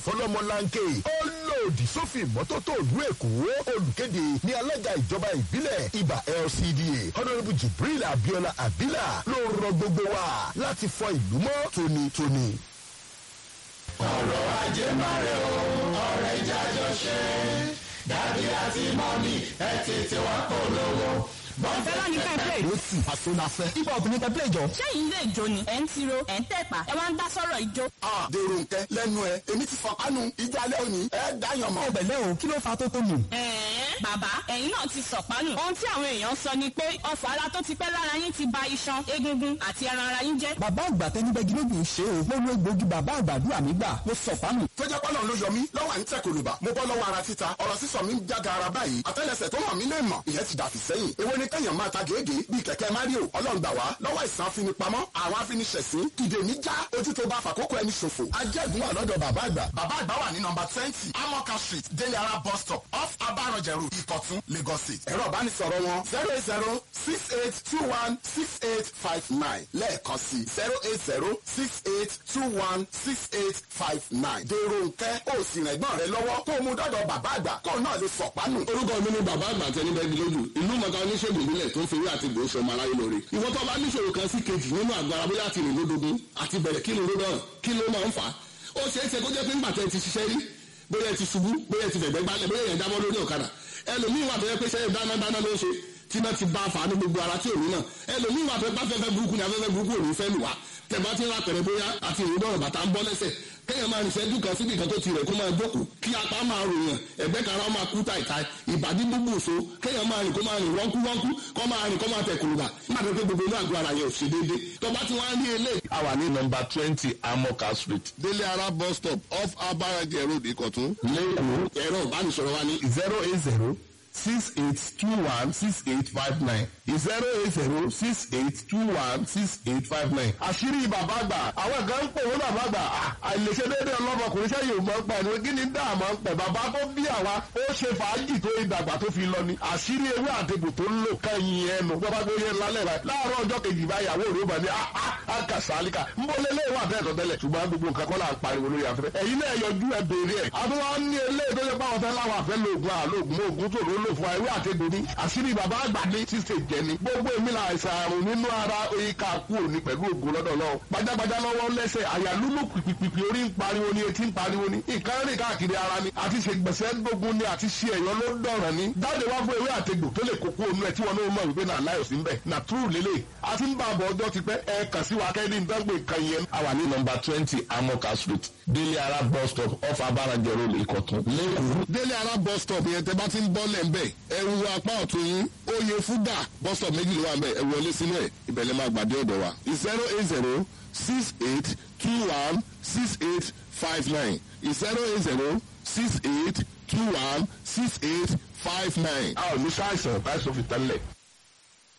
fọlọ́mọláńkè ó lòdì sófin ìmọ́tótó ìlú èkó olùkéde ní alága ìjọba ìbílẹ̀ ibà lcda honourable jibril abiola abila ló rọ gbogbo wa láti fọ ìlú mọ́ tónítóní. ọ̀rọ̀ ajé máa rẹ̀ o ọ̀rẹ́ ìjájọ́ ṣe dàbí àti mọ́mí ẹ tètè wá polówó. Bọ́ńfẹ́lá ní ká play. ó sì àsonafẹ́. ibà obìnrin tẹ play jọ. Ṣé yìí lè jó ni? Ẹ̀ ń tiro, ẹ̀ ń tẹ̀pà, ẹ wá ń dá sọ̀rọ̀ ìjó. Ah, dèrò nkẹ́ lẹ́nu ẹ̀ èmi ti fọ̀pánu ìjọ alẹ́ òní ẹ̀ dáyàn mọ́. ọbẹ̀ lẹ́ o kí ló fa tó tó nù. Ẹ̀ẹ́n bàbá ẹ̀yin náà ti sọ̀pánù. Ohun tí àwọn èèyàn sọ ni pé ọ̀fọ̀ ara tó ti pẹ́ lára yín ti ba iṣan, egungun àti ẹran ara yín jẹ́. bàbá àgbà tẹnibẹ́gi ló gbìn ṣe o mo lo egbògi bàbá àgbàdúrà mi gbà mo sọ fáàmù. tó jẹ́ pọ́lọ́ ló yọ mí lọ́wọ́ à ń tẹ̀ kòlùbà mo bọ́ lọ́wọ́ ara títa ọ̀rọ̀ sísọ mi ń jága ara báyìí àtẹ́lẹsẹ̀ tó hàn mí lè mọ̀ ìyẹn ti dàfí sẹ́yìn èwo ni kẹ́yàn máa ta gèégèé bíi kẹ̀kẹ́ mario ọlọ́ngbà wá lọ́wọ́ ìsàn afinipamọ́ àwọn afiniṣẹ̀sín ìdè mi já ojú tó bá fàkókò ẹni ṣòfò ajẹ́gun wà lọ́dọ̀ bàbá àgbà bàbá àgbà wà ní nọmba twenty amoka street délé ara bus stop off abarọ̀jẹ̀ road ìkọ̀tún lagos state ẹ̀rọ ìbánisọ̀rọ̀ wọn zero eight zero six eight two one six eight five nine lẹ́ẹ̀kan sí zero eight zero six eight two one six eight five nine dèrò nkẹ́ ó sì rẹ̀ gbọ́n rẹ lọ́wọ́ kó o mú dọ́dọ̀ bàbá àgbà kó o náà lè sọ̀pánù. orúkọ mi ni bàbá àgbà tẹni bẹ́ẹ̀ lójú ìlú mọ̀ká oníṣègùn ìbílẹ̀ tó ń fi ewé àti ìgbò sọmọ aráyé lóore ìwọ tó bá níṣòro kan sí kejì nínú àgọ́ ara bóyá àti rìn lódogun àti bẹ̀rẹ̀ kí ló náà kí ló máa ń fà á ó ṣeé ṣe kó jẹ́ pé ńgbà tẹ́ ti ṣiṣẹ́ rí bóyá ẹ ti ṣubú bóyá ẹ ti fẹ̀gbẹ́ gbálẹ̀ bóyá ẹ jábọ́ lórí ọ̀kadà ẹlòmíì wà tó yẹ pé ṣe dáná dáná ló ń ṣe tí náà ti bá a fà á ní gbogbo ara tí òní náà ẹlòmíì wà tó yẹ pé afẹ́fẹ́ burúkú ni afẹ́fẹ́ burúkú òní fẹ́ lù wá tẹ̀bá ti ń ra pẹ̀rẹ̀ bóyá àti ìrìn náà bàtà ń bọ́ lẹ́sẹ̀ kéèyàn máa rìn sẹ́jú kan síbi kan tó ti rẹ̀ kó máa jókòó kí apá máa ròyàn ẹ̀gbẹ́ kan ara máa kú tàìtà ìbàdí gbogbo òṣó kéèyàn máa rìn kó máa rìn wọ́nkú wọ́nkú kó máa rìn kó máa tẹ̀ kùrùbà nígbà tó pé gbogbo inú àgọ́ ara yẹn ò ṣe déédé tó bá ti wá ní ilé. a wà ní nọmba twenty amoka street délé ara bus stop off abarajẹ road ìkọ̀tún. lẹ́kọ̀ọ́ ẹ̀rọ ìbánisọ̀rọ̀ wa ní zero eight zero six eight two one six eight five nine zero eight zero six eight two one six eight five nine. àṣírí bàbá àgbà àwọn kan ń pè wọ́n bàbá àgbà àìlèṣe déédéé ọlọ́mọkùnrin sẹ́yìn ò mọ̀ ń pa ẹni kí ni dá àmọ́ ń pẹ̀ bàbá tó bí àwa ó ṣe fàájì tó ìdàgbà tó fi lọ ni àṣírí ewé àtẹ̀bù tó ń lò kẹ́yìn ẹnu bàbá tó yẹ lálẹ́ rẹ̀ láàárọ̀ ọjọ́ kejì báyàwó rẹ̀ ó bà ní àkàsálíkà ń bọ́ lélẹ́ ìwà àtẹ̀tọ̀ tẹ́lẹ̀ ṣùgbọ́n gbogbo nǹkan kọ́ là ń pariwo lórí afẹ́fẹ́ ẹ̀yin náà yọjú ẹ béèrè ẹ̀ àtúwá ní eléyìí tó yẹ pé àwọn fẹ́ láwọn àfẹ́ lóògùn àlóògùn mọ́ ògùn tó ló lò fún wa ewé àtẹ̀gbò ní àṣírí bàbá àgbà ní ṣíṣe jẹ ni gbogbo èmi là àìsàn àrùn nínú ara ìka kú òní pẹ̀lú ògùn lọ́dọ̀ lọ́wọ́ gbajàgbajà lọ́wọ́ lẹ́sẹ̀ àyà lúlù pìpìpì orí ń pariwo ni etí ń pariwo ni nǹkan rìn káàkiri ara ni àti ṣègbèsè gbógun ni àti ṣe ẹ̀yọ́ ló dọ̀ràn ni jáde wá fún ewé àtẹ̀gbò tó lè kókó onú ẹ̀ tí wọn náà mọ̀ wípé náà láyọ̀ sí ń bẹ̀ nà túrù lélẹ̀ àti ń bá àbọ̀ ọjọ́ ti pẹ́ ẹ kàn sí wa kẹ́ni ń dángbè kan yẹn. a wà ní nọmba twenty amoka street délé ara bus stop off abarajẹ road ìkọ̀tún lẹ́kọ̀ọ́. délé ara bus stop yẹn tẹ bá ti ń bọ́ lẹ̀ ń bẹ̀ ẹ wo apá ọ̀tún yín oyè fúdà bus stop méjì ló wà ń bẹ̀ ẹ wọlé sínú ẹ̀ ìbẹ̀lẹ̀ máa gbàdé ọ̀dọ̀ wa zero eight zero six eight two one six eight five nine zero eight zero six eight two one six eight five nine. a ò ní sáìsàn káìsàn fi tẹ́lẹ̀.